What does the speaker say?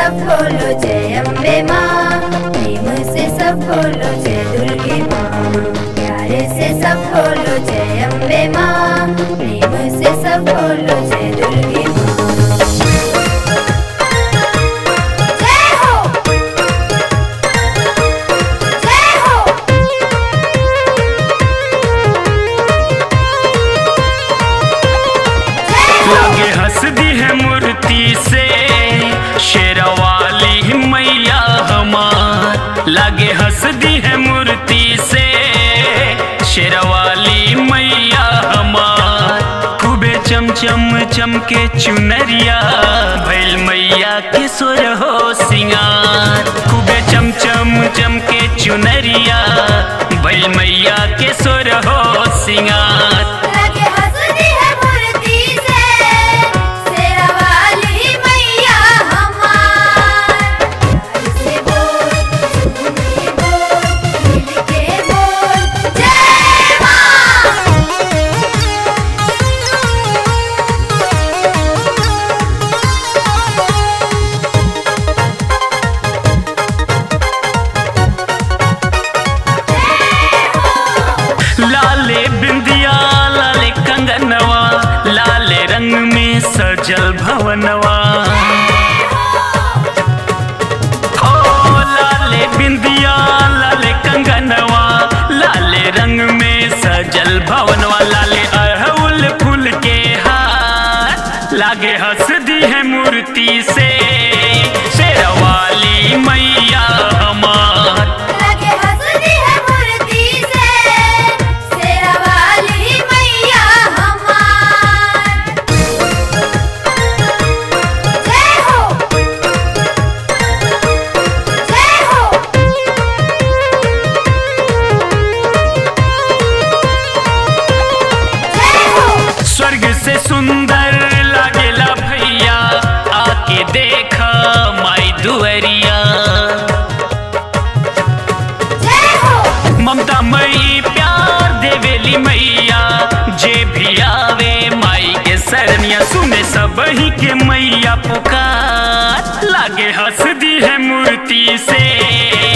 सब बोलो जय अम्बे माँ प्रेम से सब बोलो जय दुर्गे माँ प्यारे से सब बोलो जय अम्बे माँ प्रेम से सब बोलो जय दुर्गे माँ जय हो जय हो लागे हंस दी है मूर्ति से शेरवाली मैया हमार लागे हंस दी है मूर्ति से शेरवाली मैया हमार खूबे चमचम चमके चुनरिया भैल मैया के सुर हो सिंगार खूबे चमचम चमके चुनरिया भैल मैया के सुर हो सिंगार लगे हंसती है मूर्ति से शेरावाली मैया हमार प्यार से बोल झूमे बोल मिल के बोल जय माँ लाले बिंदिया लाले कंगनवा लाले रंग में सजल भवनवा हो लाले बिंदिया लाले कंगनवा लाले रंग में सजल भवनवा लाले अड़हुल फूल के हार लागे हंस दी है मूर्ति से शेरवाली मैया हमार लगे हंसती है मूर्ति से शेरावाली मैया हमार जय हो जय हो जय हो स्वर्ग से सुंदर लागेला भैया आके देखा माई दुअरिया जय हो ममता मई प्यार देवेली मैया जे भी आवे माई के सरनिया सुने सब ही के मैया पुकार लागे हंस दी है मूर्ति से